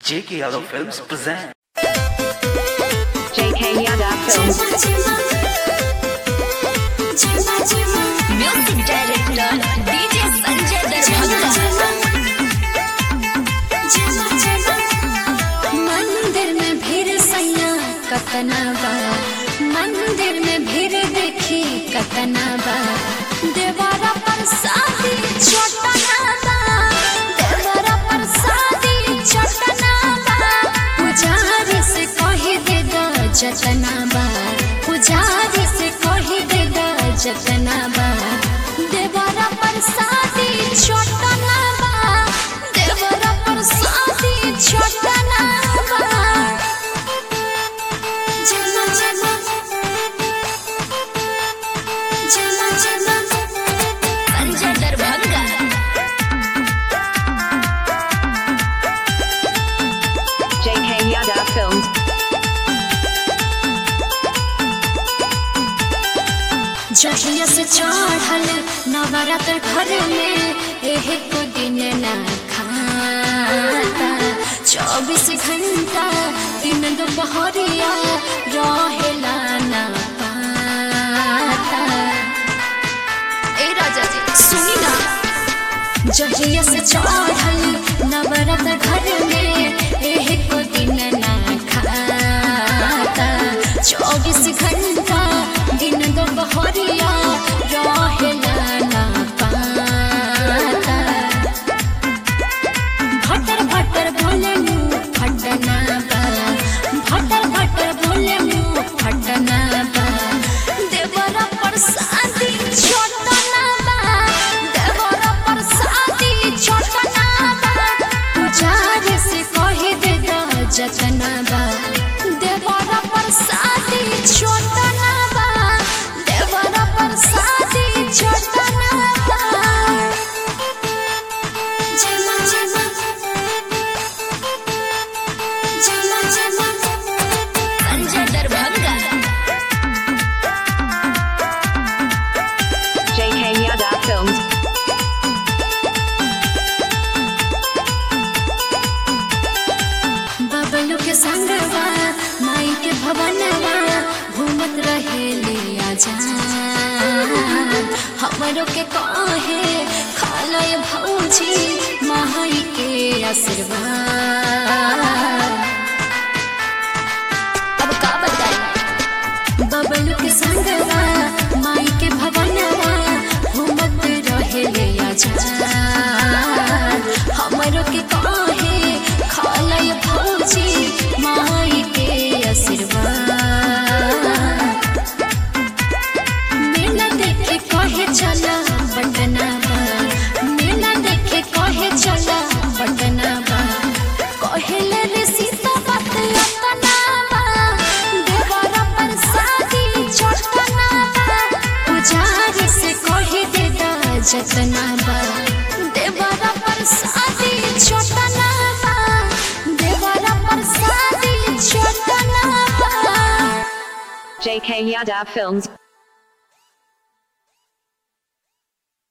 J.K. Yadav Films present. JK Yada Films. Music director DJ Sanjay Darbhanga मंदिर में भीड़ सैया कतना बा मंदिर में भीड़ देखी कतना बा देवारा पर शादी छोटना बा देवारा पर शादी छोटना बा पुजारी से कही दे द जतना बा पुजारी से कही दे द जतना बा देवारा पर शादी छोटना बा देवारा पर शादी छोटना बा जना जना जना जना Sanjay Darbhanga JK Yada Films. जहिया से चढ़ल नवरात्र घर में एह को दिन ना खाता चौबीस घंटा दिन दोपहरिया रहेला ना पाता ए राजा जी सुनी ना जहिया से चढ़ल नवरात्र घर में एह को दिन ना खाता चौबीस घंटा दिन दोपहरिया रहेला ना पाता भटर भटर बोले मुँह फटना बा भटर भटर बोले मुँह फटना बा देवरा पर शादी छोटना बा देवरा पर शादी छोटना बा पुजारी से कही दे द जतना बा देवरा पर शादी छोटना बा देवरा पर शादी छोटना बा Jima jima Jima jima Sanjay Darbhanga JK Yada Films. Bablu के संगवा माई के भवनवा घूमत रहे ले आजा हमरो के कहे खालो ये भौजी माई के आशीर्वाद अब का बताई बबलू के संगवा माई के भवनवा घूमत रहे ले आजा हमरो के कहे खालय भौजी माई के आशीर्वाद मेला देखे कहे चला बटना बा मेला देखे कहे चला बटना बा कहेले रे सीता बात अतना बा देवरा पर शादी छोटना बा पुजारी से कहे दे दा जतना बा देवरा पर शादी छोटना बा देवरा पर शादी छोटना बा JK Yada Films.